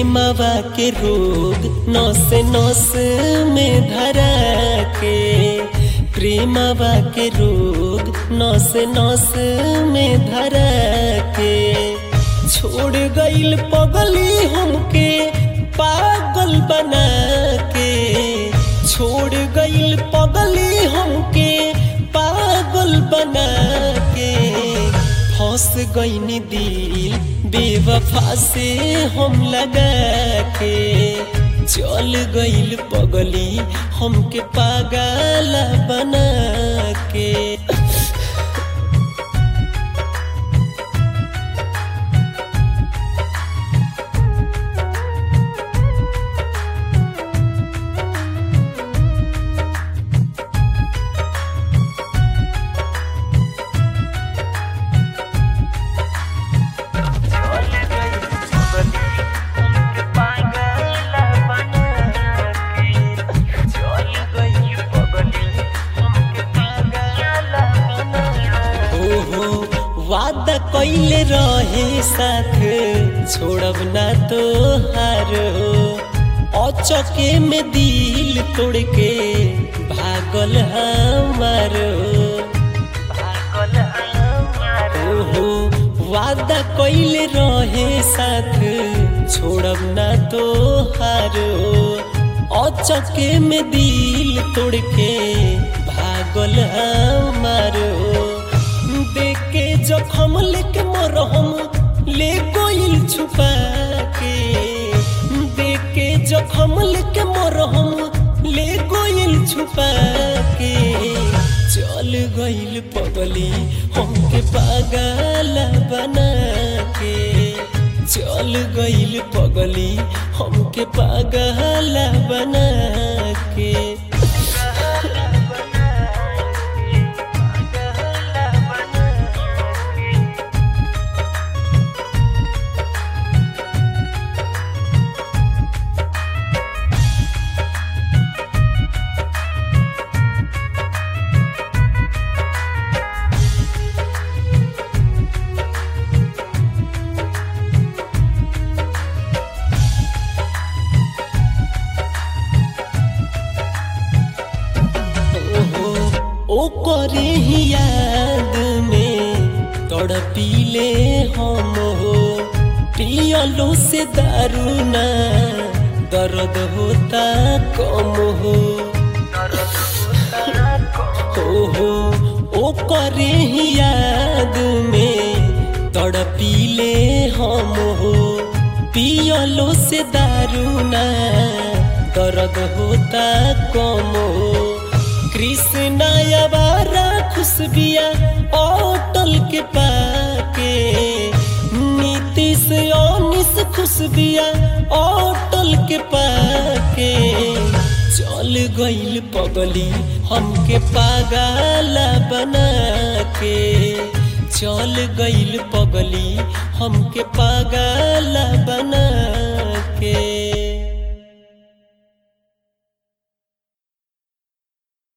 प्रेमवा के रोग नस नस में धरा के प्रेमवा के रोग नस नस में धरा के छोड़ गईल पगली हमके पागल बना के छोड़ गईल पगली हमके पागल बना के फंस गईनी दिल बेवफा से हम लगा के चल गईल पगली हमके पागल बना के ओहो वादा कैले रहे साथ छोड़ब ना तो हार अचके में दिल तोड़ के भागल हमार ओहो वादा कैले रहे साथ छोड़ब ना तो हार अचके में दिल तोड़ के भागल हमार देख के जखम लेके मरहम ले गोइल छुपा के देख के जखम लेके मरहम ले गोइल छुपा के चल गइल पगली हमके पागल बना के चल गइल पगली हमके पागल बना के ओहो ओकरे ही याद में तड़पीले हम हो पियलो से दारू ना दर्द होता कम हो ओहो ओकरे ही याद में तड़पीले हम हो पियलो से दारू ना दर्द होता कम हो कृष्णा अबारा खुशबिया अटल के पाके नीतीश अनिस खुशबिया अटल के पाके चल गइल पगली हमके पागल बना के चल गइल पगली हमके पागल